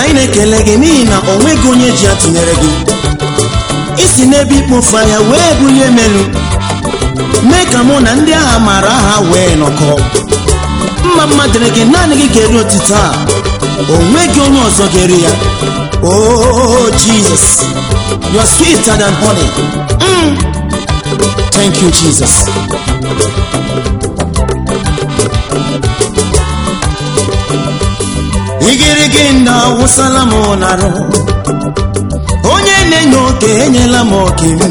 anyị na-ekele gị n'ihi na o nweghị onye ji ya tụnyere gị isi n'ebe ikpofu anya wee bulie melu mee ka mụ na ndị agha maara aha wee nọkọ mma mma dịrị gị naanị gị ga-eri otito a o nweghị onye ọzọ ga-eri ya oh jesus you're sweeter than honey mm. thank you jesus igirigi ndị awụsala m narụ onye na-enye oke enyela m oke m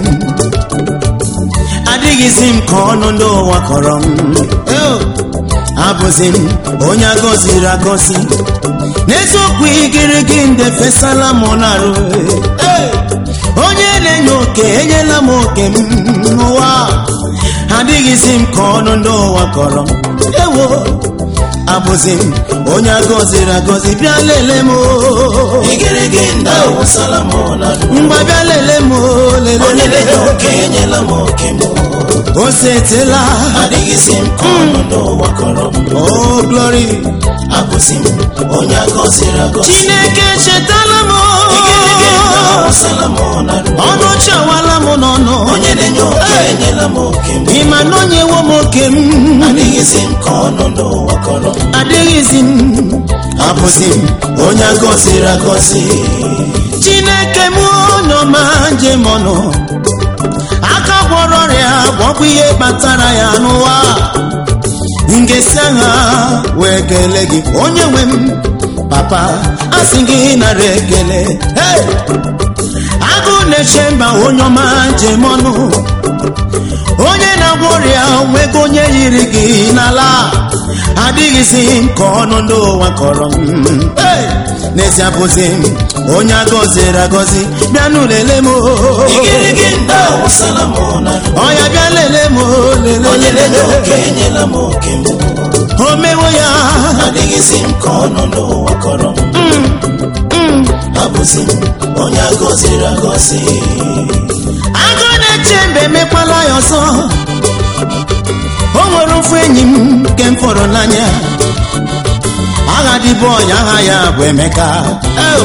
adịghịzi m ka ọnụ ndị ụwa kọrọ m Oh, abụzi m onye agọziri agọzi n'eziokwu igirigi ndị fesala m narụ Eh, onye na-enye oke enyela m oke m n'ụwa adịghịzi m ka ọnụ ndị ụwa kọrọ m ewo abụzi m onye agọziri agọzi bịa lele m oo. igirigi ndị awụsala m n'alụ ngwa bịa lele m oo, lele onye lele na-enye oke enyela m oke m o setela adịghịzi m ka ọnọdụ ụwa kọrọ m oh glory abụzi m onye agọziri agọzi chineke chetala m igirigi ndị oo. awụsala m n'alụ ọnụ chawala m n'ọnụ onye na-enye oke enyela m oke m ịma na onyewo m oke m adịghịzi m ka ọnọdụ ụwa kọrọ m adịghịzi m abụzi m onye agọziri agọzi chineke m onye ọma njem ọnụ aka gwọrọ ọrịa gwọkwa ihe kpatara ya n'ụwa ngesi agha wee kelee gị onye nwe m papa asị gị nara ekele Hey! agụ na-eche mba onye ọma njem ọnụ onye na-agwọ ọrịa nwego onye yiri gị n'ala adịghịzi m ka ọnụ ndị ụwa kọrọ m Hey! n'ezie bụzi m onye agọziri agọzi bịanụ lele m oo. igirigi ndị awụsala m n'alụ ọya bịa lele m oo, lele onye na-enye lele oke enyela m oke m o mewo ya adịghịzi m ka ọnọdụ ụwa kọrọ m abụzi m onye agọziri agọzi agụ na-eche mbe emekwala ya ọzọ o nwere ofu enyi m nke m fọrọ n'anya agha dịbụ ọnya aha ya bụ emeka Oh!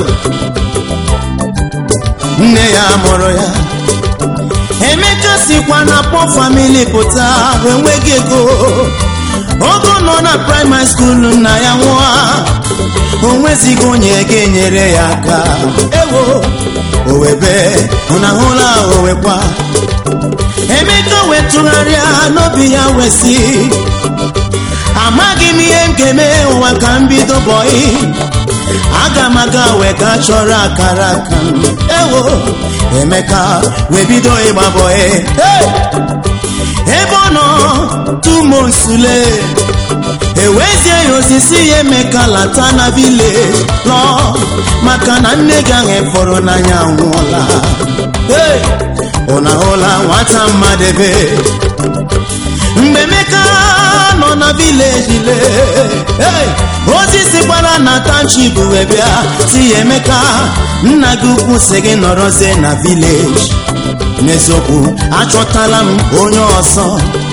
nne ya mụrụ ya emeka sikwa na pọ famili pụta bụ enweghị ego ogo nọ na praịmarị skuulu nna ya nwụọ o nwezighị onye ga-enyere ya aka ewo owebe ụnahụla owekwa emeka wetụgharịa n'obi ya wesi amaghị m ihe m ga-eme ụwa ka m bido bọị aga m aga wee ga chọrọ akara aka m ewo emeka wee bido ịgba bọị Hey! ebe ọ nọ tumonsule ewezie ya osisi ya emeka lata na vileji lọ maka na nne gị ahụ fọrọ n'anya nwụọla Hey! ụna hụla nwata mmadụ ebe mgbe emeka nọ na vileji le Hey! ozi sikwara na tanchip wee bịa si ya emeka nna gị ukwu si gị nọrọzie na vileji n'eziokwu achọtala m onye ọzọ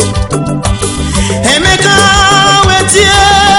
emeka wetie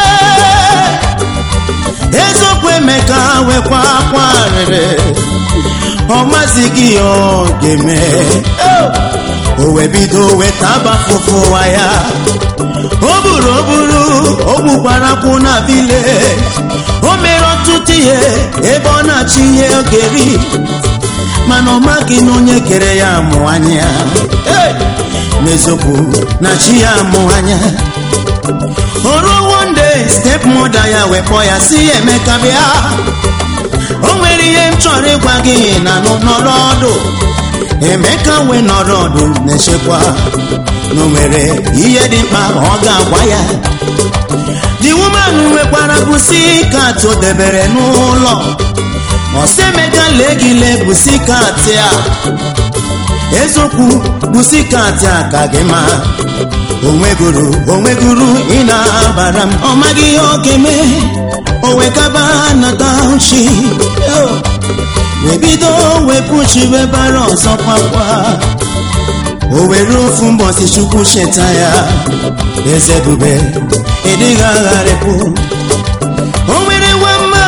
eziokwu emeka wekwa akwa arịrị ọ mazighị ya ọ ga-eme o wee bido weta abafụfụ ụwa ya o buru o buru o gbukwara kwụ na vileji o mere ọtụtụ ihe ebe ọ na-achị ihe ọ ga-eri mana ọ maghị na onye kere ya amụ anya Hey! n'eziokwu na chi ya amụ anya o ruo one day step mother ya wee kpọọ ya si ya emeka bịa o nwere ihe m chọrọ ịgwa gị na nụ nọrọ ọdụ emeka wee nọrọ ọdụ na-echekwa na o nwere ihe dị mkpa ọ ga-agwa ya the woman nwekwara bụsi kat o debere n'ụlọ ọsemeka lee gị lee busikati a eziokwu busikati a ka gị ma onwegoro onwegoro ị na-abara m ọ maghị ihe ọ ga-eme o wekaba na taụchi wee bido wepụchi webara ọzọ kwakwa o were ofu mbọsi chukwu cheta ya eze bube ịdịghị agharịpụ o nwere nwa mma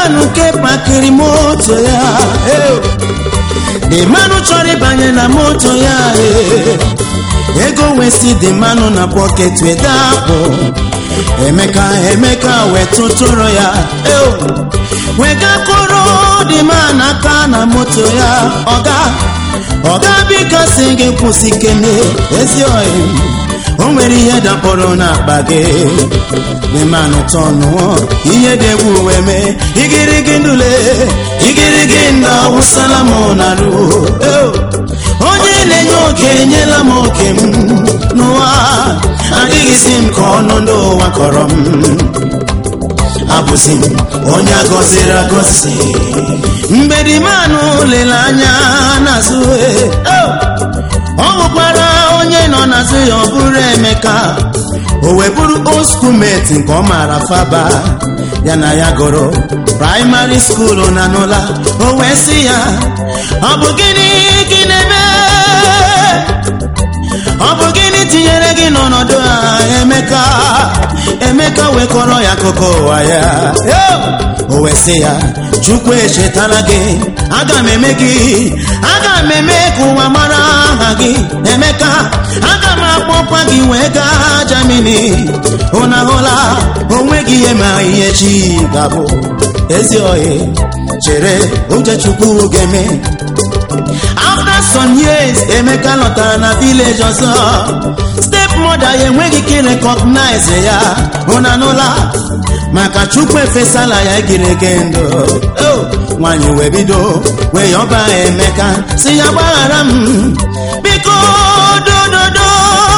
manụ nke pakiri moto ya eh. the manụ chọrọ ịbanye na moto ya eh. ego wee si dị manụ na pọket wee dapụ emeka emeka wee tụtụrụ ya eh. wee gakọrọ dị man aka na moto ya ọga ọga biko si gị kwụsị kene ezi oyi o nwere ihe dapụrụ n'akpa gị ịmanụ tọnụọ ihe dị egwu wee mee igirigi ndule igirigi nda wụsala m na ruo onye na-enye oke enyela m oke m n'ụwa adịghịzi m ka ọnụ ndị ụwa kọrọ m abụzi m onye agọziri agọzi mgbe dimanụ lere anya n'azụ eh, ọ bụkwara onye nọ n'azụ ya ọ bụrụ emeka o wee bụrụ old schoolmate nke ọ maara faba ya na ya gụrụ praịmarị skuulu na n'ụla o wee sị ya ọ bụ gịnị gị na-eme ọ bụ gịnị tinyere gị n'ọnọdụ a emeka emeka wee kọrọ ya akụkọ ụwa ya Yo! o wee sị ya chukwu echetala gị aga m eme gị aga m eme ka ụwa mara aha gị emeka aga m akpọkwa gị wee gaa jamini ụna hụla onweghị ihe ma ihe chi ga-abụ ezi ohi chere ụjọ chukwu ga-eme after some years emeka lọtara na village ọzọ stepmother ya enweghị ike recognize ya ụna n'ụla maka chukwu efesala ya egirege ndụ Oh, nwanyị wee bido wee yọba emeka si ya gbaghara m biko dododo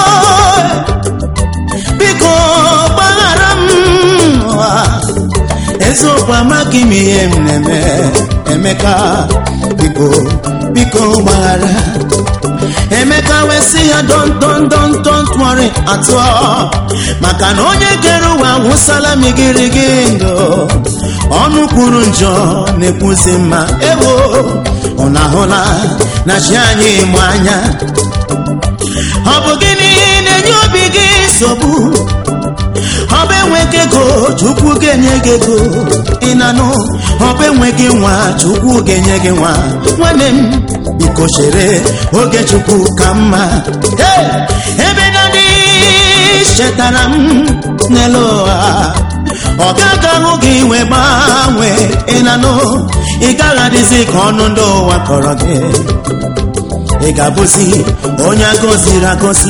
biko gbaghara m Ah, eziokwu amaghị m ihe m na-eme emeka biko biko gbaghara emeka wee sị ya don don don don't worry at all maka na onye kere ụwa wụsala m igirigi ndụ ọnụ kwuru njọ na-ekwuzi mma ewo ọ na-ahụla na chi anyị mụ anya ọ bụ gịnị na-enye obi gị nsogbu ọ bụ enweghị ego chukwu ga-enye gị ego ị na-anụ ọ bụ enweghị nwa chukwu ga-enye gị nwa nwanne m biko chere oge chukwu ka mma Hey! ebe dadị chetara m n'elu ụwa ọ gaghị ahụ gị wee gbanwee ị na-anụ ị gaghị adịzi ka ọnụ ndị ụwa kọrọ gị ị ga-abụzi onye agọziri agọzi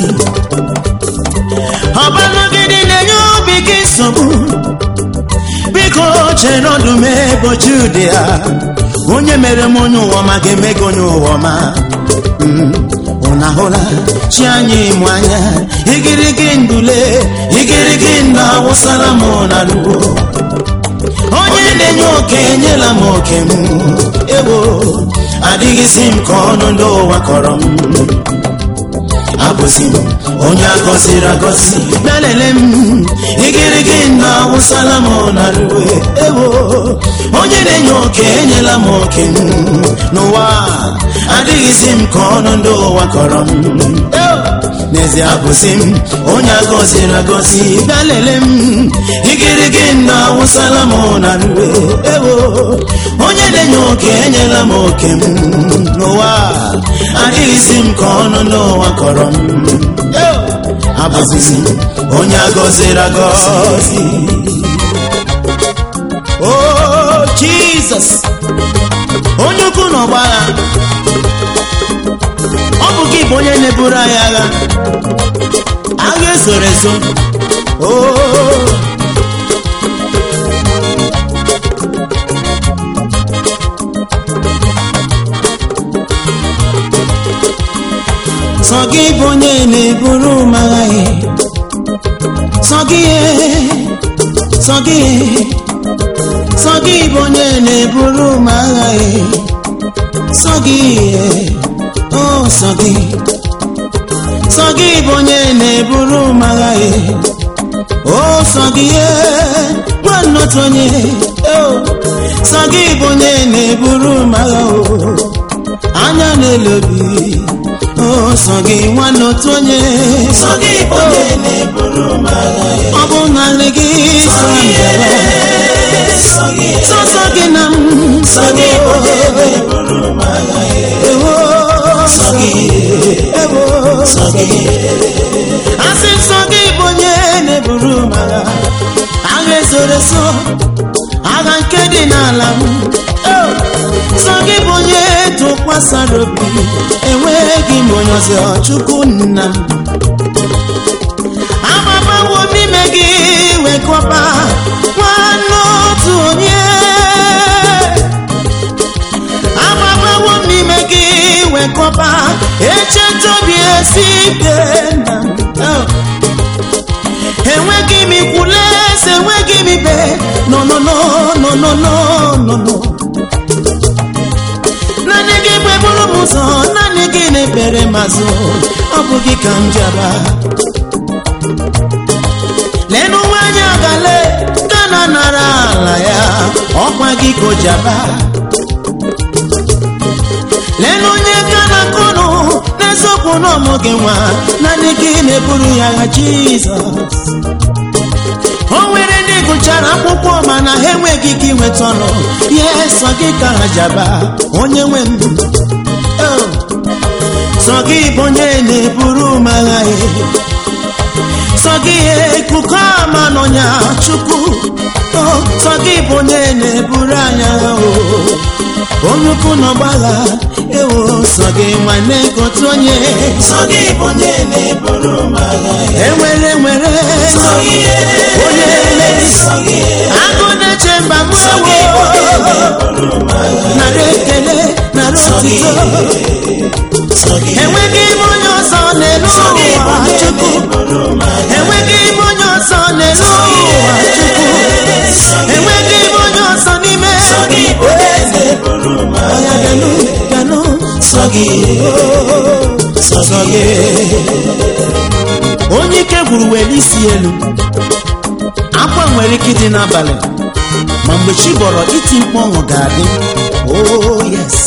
ọbanagịdị na-enye obi gị nsogbu biko chere ọdụm ebochi ụdị ya onye mere m onye ụwa ọma ga-eme gị onye ụwa ọma Mm, unu ahụla chi anyị mụ anya igirigi ndule igirigi ndụ awụsala m na luo onye na-enye oke enyela m oke m ewo adịghịzi m ka ọnụ ndị ụwa kọrọ m abụzi m onye agọziri agọzi bịalele m igirigi nna awụsala m na ruwe ewo onye na-enye oke enyela m oke m n'ụwa adịghịzi m ka ọnụ ndị ụwa kọrọ m Ewo! n'ezie abụzi m onye agọziri agọzi bịalele m igirigi nna awụsala m na ruwe ewo onye na-enye oke enyela m oke m n'ụwa adịghịzi m ka ọnụ n'ụwa kọrọ m Ewo! abụzizi m onye agọziri agọzi o jizọs onye ukwu na ọgba agha ọ bụ gị bụ onye na-eburu anyị agha agha ezoro ezo o sọ gị bụ onye na-eburu m agha ya sọ gị sọ gị sọ gị bụ onye na-eburu m agha ya sọ gị o sọ gị sọ gị bụ onye na-eburu m agha ya o sọ gị nwanne otu onye o sọ gị bụ onye na-eburu m agha o anya na-elobi o sọ gị nwanne otu onye Sọ gị bụ onye na-eburu m agha ya. ọ bụ narị gị sọ mbere Sọ gị sọsọ gị sọ gị bụ onye na-eburu m agha ewo sọ gị ewo sọ gị asị nsọ gị bụ onye na-eburu m agha agha ezoro ezo agha nke dị n'ala m Oh! nsọ gị bụ onye tụkwasara obi enweghị m onye ọzọ chukwu nna m agbabawo n'ime gị wekọba nwanne otu onye agbabawo n'ime gị wekọba echeta obi esi ike nna m. Oh! enweghị m ikwules enweghị m ibe no no no no no no no no naanị gị gbeburu m ụzọ naanị gị na-ekpere m azụ ọ bụ gị ka m jaba lenụ nwaanyị agale gana nara ala ya ọkwa gị ka o jaba lenụ onye gana kụnụ n'eziokwu na ọmụghị nwa naanị gị na-eburu ya agha jizọs o nwere ndị gụchara akwụkwọ mana ha enweghị ike inweta ọnụ ihe sọ gị ka ha jaba onye nwe m Oh! sọ gị bụ onye na-eburu m agha ya sọ gị ekuku ama n'ọnya chukwu Oh! sọ gị bụ onye na-eburu anyị agha o onye ukwu n'ọgbagha ewo sọ gị nwanne gotu onye sọ gị bụ onye na-eburu m agha enwere nwere sọ gị onye mmeri sọ gị agụ na-eche mba m sọ gị bụ onye ewo na-eburu m agha nara ekele nara sọ gị otito sọ gị enweghị ime onye ọzọ n'elu sọ gị bụ ụwa onye chukwu na-eburu m agha enweghị ime onye ọzọ n'elu ụwa chukwu sọ gị enweghị ime onye ọzọ n'ime sọ gị bụ onye na-eburu m ọya agha ganụ ganụ sọ gị sọ gị onye ike gwuru were isi elu akwa nwere ike ịdị n'abalị ma mgbe chi bọrọ iti mkpu ọṅụ ga-adị oh yes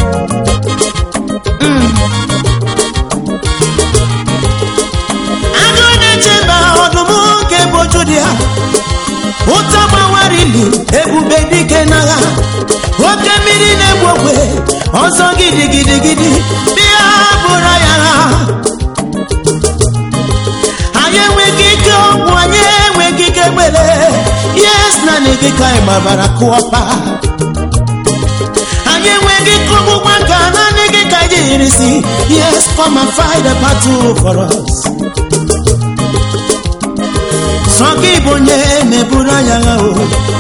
agụ na-echeba ọdụm nke boju dị ya ụta gbawara ilu ebube dike n'agha oke mmiri na-egbu ogwe ọzọ gidigidigidi bịa bụrụ ya agha anyị enweghị ike ọgwụ anyị enweghị ike gbere yes naanị gị ka anyị gbabara kụọpa anyị enweghị ike ọgbụgba nka naanị gị ka anyị yiri si yes come and fight the battle for us sọ gị bụ onye na-eburu anyị agha o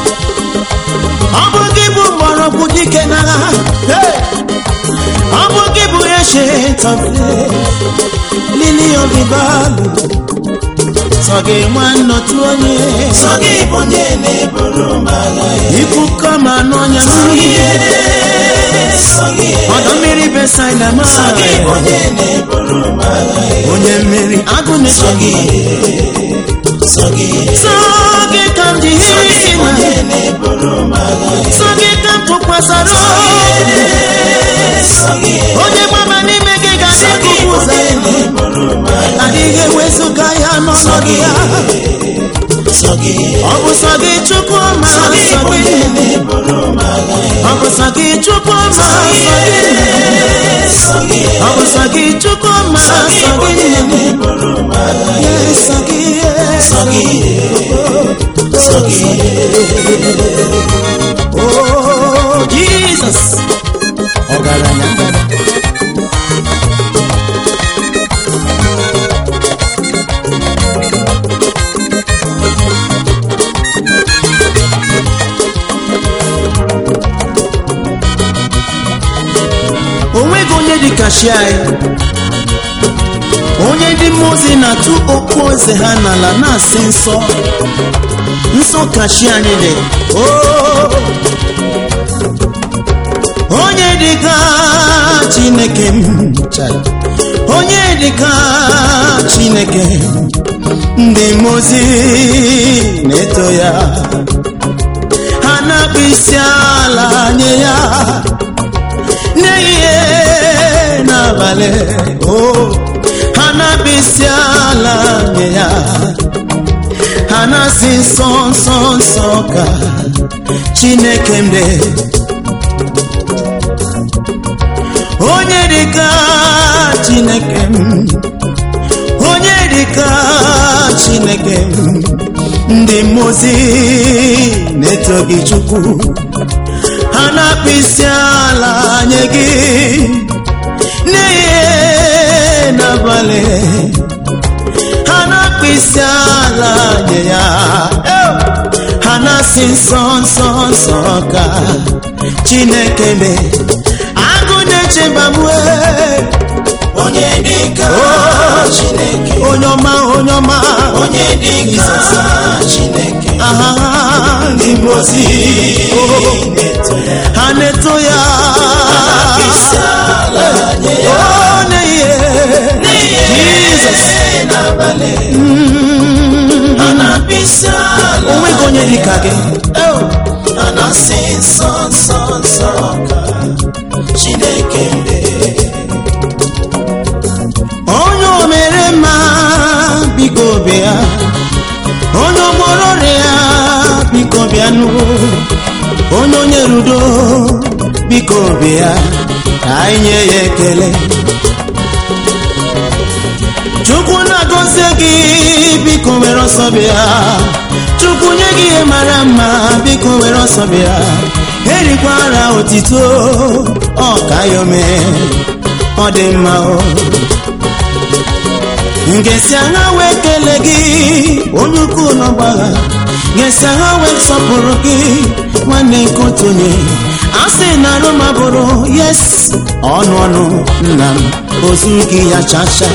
ọ bụ gị bụ mgbọrọgwụ dike n'agha Hey! ọ bụ gị bụ ancient of days lily of the valley sọ gị nwanne otu onye sọ gị bụ onye na-eburu m agha ikuku ma n'ọnya mmiri sọ gị ọdọ mmiri besaida ma sọ gị bụ onye na-eburu m agha onye mmeri agụ na-eso gị sọ gị sọ gị ka m ji hiri isi na onye na-eburu m agha sọ gị ka m tụkwasara obi sọ gị onye gbaba n'ime gị ga-adị ikuku ụzọ ya na-eburu m agha adịghị ewezụga ya n'ọnọdụ ya sọ gị ọ bụ sọ gị chukwu ma sọ sọ gị bụ gị onye na-eburu m agha ọ bụ sọ gị chukwu ma sọ gị sọ gị ọ bụ sọ gị chukwu ma sọ sọ gị bụ gị onye na-eburu m agha Yes, sọ gị sọ gị sọ gị Oh, Jesus. Ọgaranya ngada. O nweghị onye dị ka chi anyị onye ndị mmụọ ozi na-atụ okpu eze ha n'ala na-asị nsọ nsọ ka chi anyị dị Oh! onye dịka chineke m chara onye dịka chineke ndị mmụọ ozi na-eto ya ha na-akpụ isi ala nye ya n'ehihie n'abalị o ha na-akpụ isi ala nye ya ha na-asị nsọ nsọ nsọ ka chineke m dị onye dịka chineke m onye dịka chineke m ndị mmụzi na-eto gị chukwu ha na-akpụ isi ala nye gị n'ihe n'abalị ha na-akpụ isi ala nye ya ha na-asị nsọ nsọ nsọ ka chineke mee agụ na-echebamue onye dịka chineke onye ọma onye ọma onye dịka chineke aha ndị mmozi na-eto ya ha na-eto ya isi ala nye ya onye ihe Jizọs n'abalị ha na-akpụ isi ala onweghị onye dịka gị Oh. ha na-asị nsọ nsọ nsọ ka chineke mee onye o mere mma biko bịa onye ọgbọrọ ya biko bịanụ onye onye rudo biko bịa ka anyị nye ya ekele chukwu na-agọzie gị biko were ọsọ bịa chukwu nye gị ihe mara mma biko were ọsọ bịa erikwara otito ọ ka ya omee ọ dị mma o ngesi agha wee kele gị onye ukwu n'ọgbagha ngesi agha wee sọpụrụ gị nwanne nke otu onye a sị na roma bụrụ yes ọnụ ọnụ nna m ozu gị ya chacha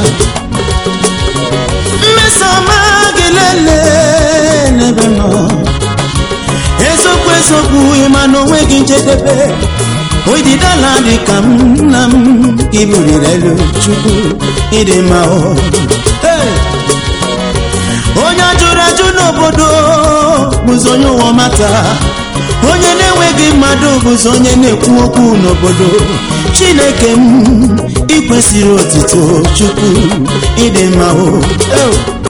mmesoma gị lele n'ebe m nọ eziokwu eziokwu ịma na onwe gị njedebe oididala dị ka m nna m iburiri elu chukwu ịdị mma o Hey! onye ajụrụ ajụ n'obodo bụzi onye ụwa mata onye na-enweghị mmadụ bụzi onye na-ekwu okwu n'obodo chineke m ikwesịrị otito chukwu ịdị mma o Hey!